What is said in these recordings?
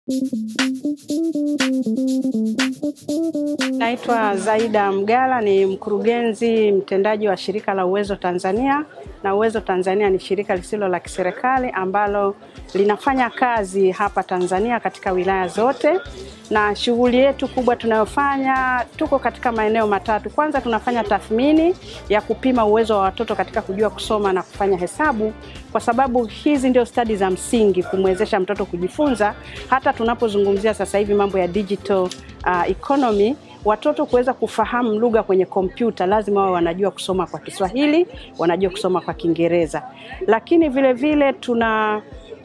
Naitwa Zaida Mgala, ni mkurugenzi mtendaji wa shirika la Uwezo Tanzania, na Uwezo Tanzania ni shirika lisilo la kiserikali ambalo linafanya kazi hapa Tanzania katika wilaya zote, na shughuli yetu kubwa tunayofanya, tuko katika maeneo matatu. Kwanza tunafanya tathmini ya kupima uwezo wa watoto katika kujua kusoma na kufanya hesabu, kwa sababu hizi ndio stadi za msingi kumwezesha mtoto kujifunza. Hata tunapozungumzia sasa hivi mambo ya digital uh, economy watoto kuweza kufahamu lugha kwenye kompyuta lazima wawe wanajua kusoma kwa Kiswahili, wanajua kusoma kwa Kiingereza, lakini vile vile tuna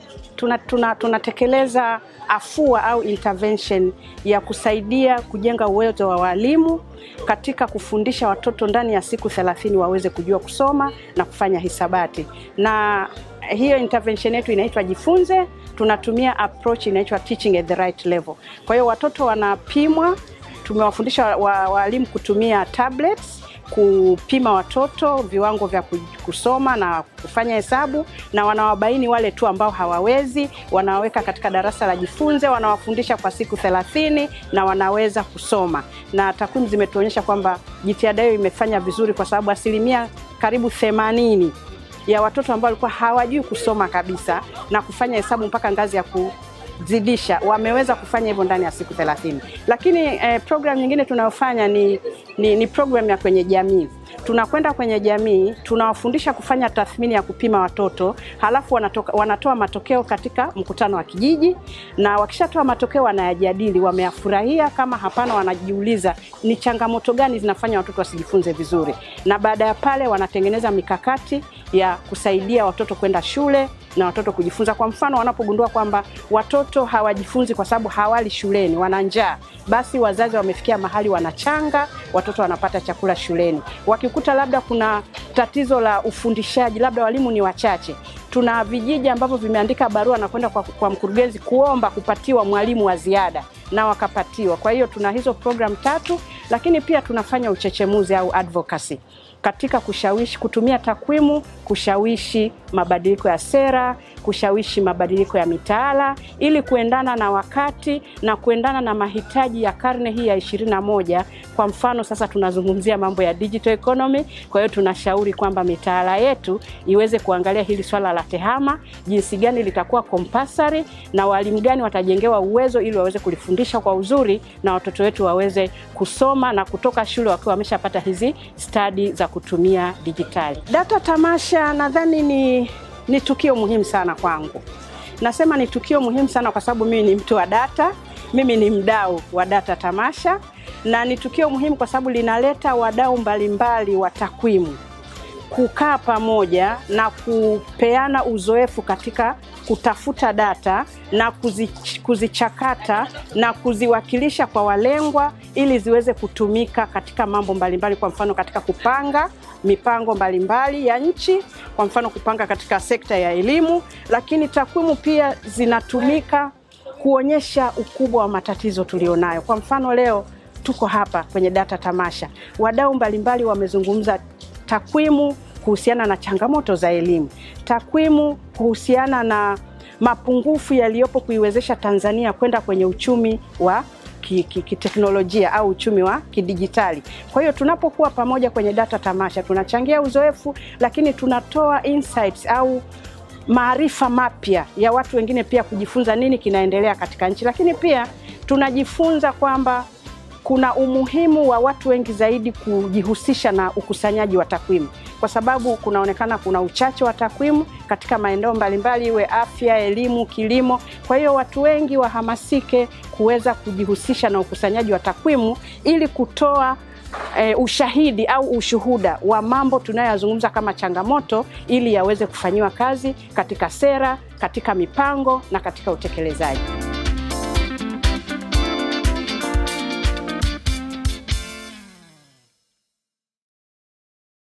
tunatekeleza tuna, tuna afua au intervention ya kusaidia kujenga uwezo wa walimu katika kufundisha watoto ndani ya siku thelathini waweze kujua kusoma na kufanya hisabati, na hiyo intervention yetu inaitwa Jifunze. Tunatumia approach inaitwa teaching at the right level. Kwa hiyo watoto wanapimwa, tumewafundisha walimu wa kutumia tablets kupima watoto viwango vya kusoma na kufanya hesabu, na wanawabaini wale tu ambao hawawezi, wanawaweka katika darasa la Jifunze, wanawafundisha kwa siku thelathini na wanaweza kusoma, na takwimu zimetuonyesha kwamba jitihada hiyo imefanya vizuri, kwa sababu asilimia karibu themanini ya watoto ambao walikuwa hawajui kusoma kabisa na kufanya hesabu mpaka ngazi ya ku zidisha wameweza kufanya hivyo ndani ya siku thelathini. Lakini eh, program nyingine tunayofanya ni, ni, ni program ya kwenye jamii. Tunakwenda kwenye jamii, tunawafundisha kufanya tathmini ya kupima watoto, halafu wanatoka, wanatoa matokeo katika mkutano wa kijiji, na wakishatoa matokeo wanayajadili, wameyafurahia. Kama hapana, wanajiuliza ni changamoto gani zinafanya watoto wasijifunze vizuri, na baada ya pale wanatengeneza mikakati ya kusaidia watoto kwenda shule na watoto kujifunza. Kwa mfano, wanapogundua kwamba watoto hawajifunzi kwa sababu hawali shuleni, wana njaa, basi wazazi wamefikia mahali wanachanga, watoto wanapata chakula shuleni. Wakikuta labda kuna tatizo la ufundishaji, labda walimu ni wachache, tuna vijiji ambavyo vimeandika barua na kwenda kwa, kwa mkurugenzi kuomba kupatiwa mwalimu wa ziada na wakapatiwa. Kwa hiyo tuna hizo program tatu, lakini pia tunafanya uchechemuzi au advocacy katika kushawishi, kutumia takwimu kushawishi mabadiliko ya sera, kushawishi mabadiliko ya mitaala ili kuendana na wakati na kuendana na mahitaji ya karne hii ya ishirini na moja. Kwa mfano sasa tunazungumzia mambo ya digital economy. Kwa hiyo tunashauri kwamba mitaala yetu iweze kuangalia hili swala la tehama, jinsi gani litakuwa compulsory na walimu gani watajengewa uwezo ili waweze kulifundisha kwa uzuri na watoto wetu waweze kusoma na kutoka shule wakiwa wameshapata hizi stadi za kutumia dijitali. Data tamasha nadhani ni, ni tukio muhimu sana kwangu. Nasema ni tukio muhimu sana kwa sababu mimi ni mtu wa data, mimi ni mdau wa data tamasha, na ni tukio muhimu kwa sababu linaleta wadau mbalimbali wa takwimu kukaa pamoja na kupeana uzoefu katika kutafuta data na kuzichakata na kuziwakilisha kwa walengwa ili ziweze kutumika katika mambo mbalimbali, kwa mfano katika kupanga mipango mbalimbali ya nchi, kwa mfano kupanga katika sekta ya elimu, lakini takwimu pia zinatumika kuonyesha ukubwa wa matatizo tulionayo. Kwa mfano leo tuko hapa kwenye data tamasha, wadau mbalimbali wamezungumza takwimu kuhusiana na changamoto za elimu, takwimu kuhusiana na mapungufu yaliyopo kuiwezesha Tanzania kwenda kwenye uchumi wa kiteknolojia ki, ki au uchumi wa kidijitali. Kwa hiyo tunapokuwa pamoja kwenye data tamasha tunachangia uzoefu, lakini tunatoa insights au maarifa mapya ya watu wengine pia kujifunza nini kinaendelea katika nchi, lakini pia tunajifunza kwamba kuna umuhimu wa watu wengi zaidi kujihusisha na ukusanyaji wa takwimu, kwa sababu kunaonekana kuna uchache wa takwimu katika maeneo mbalimbali, iwe afya, elimu, kilimo. Kwa hiyo watu wengi wahamasike kuweza kujihusisha na ukusanyaji wa takwimu ili kutoa E, ushahidi au ushuhuda wa mambo tunayoyazungumza kama changamoto ili yaweze kufanyiwa kazi katika sera, katika mipango na katika utekelezaji.